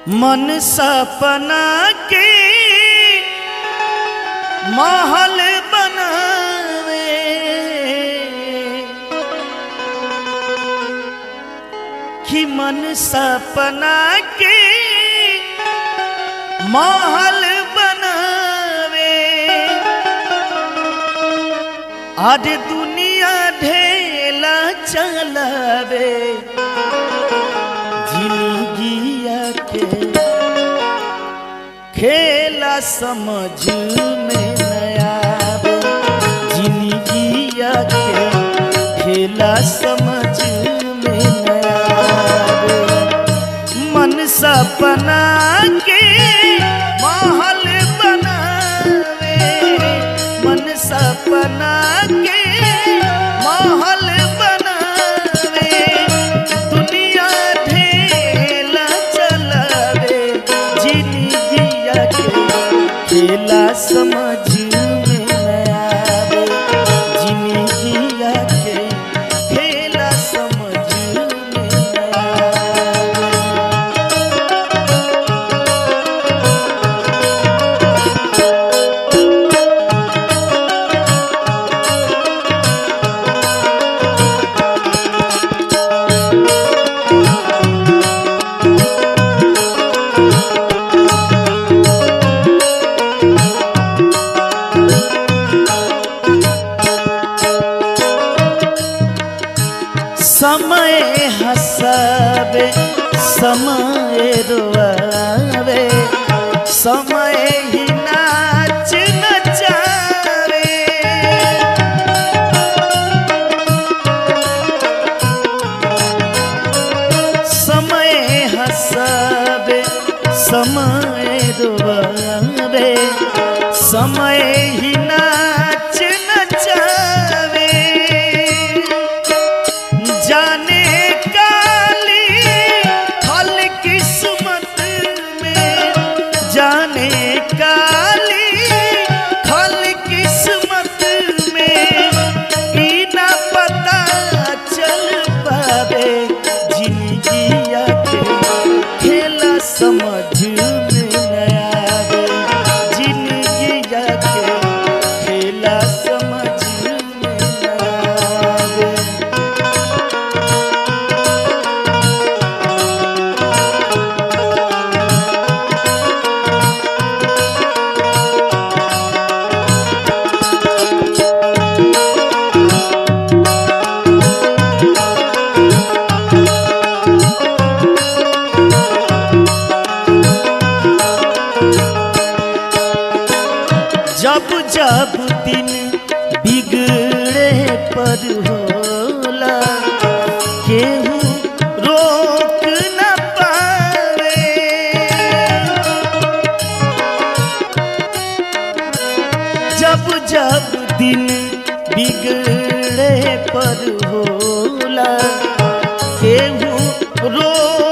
मन सपना के महल बनावे कि मन सपना के महल बनावे आज दुनिया ढेला चलावे जिंदगिया के खेला समझ में नया जिंदगिया के खेला समझ में नया मन सपना के महल बनावे मन सपना के महल बनावे दुनिया ढेला चलावे जिंदगिया के खेला समझ में न आवे जिंदगिया के खेला समझ में न आवे समय हसावे समय रोआवे समय ही नाच नचावे समय हसावे समय रोआवे समय ही नाच नचावे जाने काली फल किस्मत में जाने काली फल किस्मत में ई ना पता चल पावे जिंदगिया के खेला समझ में न आवे जिंदगिया के खेला समझ में न आवे जब जब दिन बिगड़े पर होला केहू रोक न पावे जब जब दिन बिगड़े पर होला केहू रोक